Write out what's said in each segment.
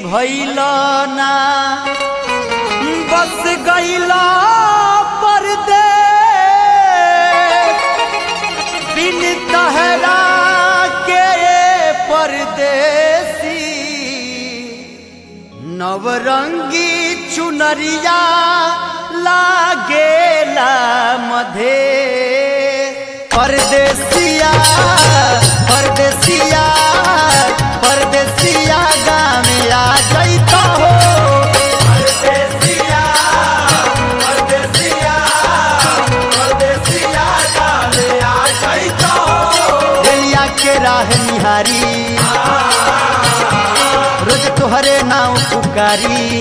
भैल ना बस गैला परदेश बिन तहरा के परदेसी नवरंगी चुनरिया लागेला मधे परदेसिया परदेसिया परदेसिया गाँव आ जैता हो परदेसिया परदेसिया परदेसिया गाँव आ जैता हो रेलिया के राह निहारी रोज तोहरे नाव पुकारी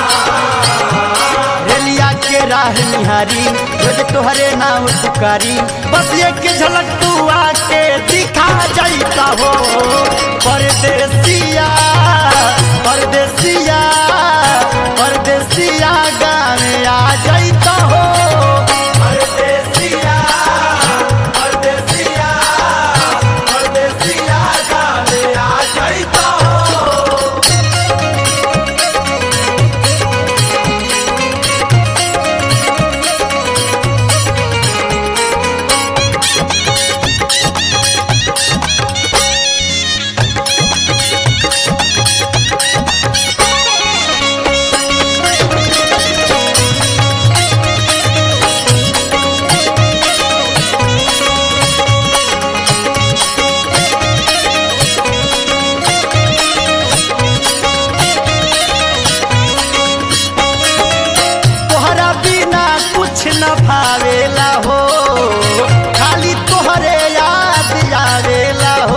रेलिया के राह निहारी रोज तोहरे नाव पुकारी बस एक झलक तू आके दिखा जाता हो परदेसिया परदेसिया परदेसिया गाँव आ जाता हो परदेसिया परदेसिया परदेसिया गाँव आ जाता हो तोहरा बिना कुछ न भावेला हो खाली तोहरे याद आवेला हो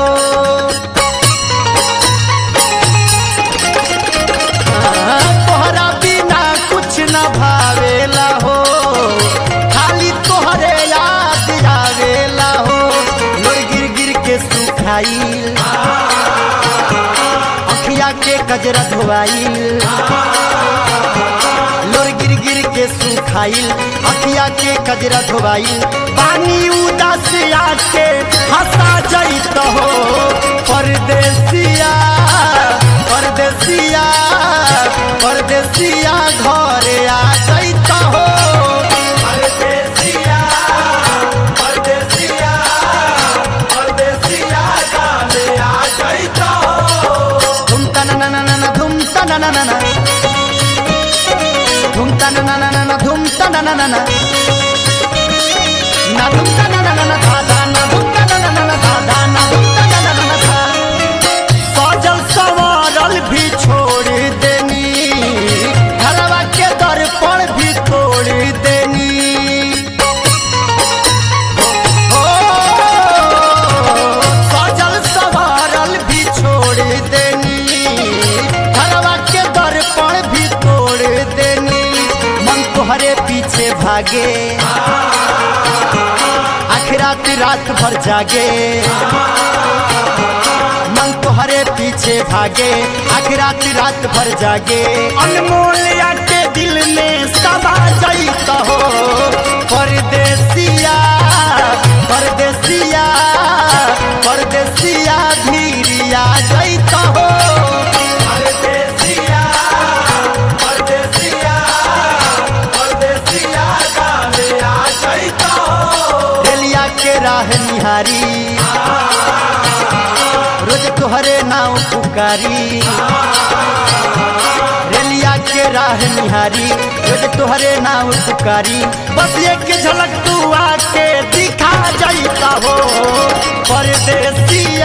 हाँ, तोहरा बिना कुछ न भावेला हो खाली तोहरे याद आवेला हो लोर गिर गिर के सुखाइल अखिया के कजरा धोआइल लोर गिर गिर के सुखाइल अखिया के कजरा धोवाइल पानी उदास आके हंसा जाइत हो परदेसिया परदेसिया परदेसिया घरे आ जाइत हो परदेसिया परदेसिया परदेसिया घरे आ जाइत हो धुम तना ना ना ना धुम तना ना ना ना धूम तना ना ना ना ना धूम तना ना ना ना ना धूम तना ना ना ना धा धा ना धूम तना ना ना ना धा धा ना धूम तना ना ना ना धा सजल सवारल भी छोड़ देनी घरवा के दर्पण भी तोड़ देनी ओ, सजल सवारल भी छोड़ देनी घरवा के दर्पण भी तोड़ देनी मन तोहरे पीछे भागे आखिरात रात भर जागे मन तोहरे पीछे भागे आखिरात रात भर जागे अनमोल के दिल में समा जाइत हो परदेसिया परदेसिया परदेसिया धीरिया जाइत हो परदेसिया परदेसिया परदेसिया गावे आ जाइत हो रेलिया के राह निहारी रोज तोहरे नाव पुकारी रेलिया के राह निहारी रोज तोहरे नाव पुकारी बस एक झलक तू आके दिखा जाता हो परदेसिया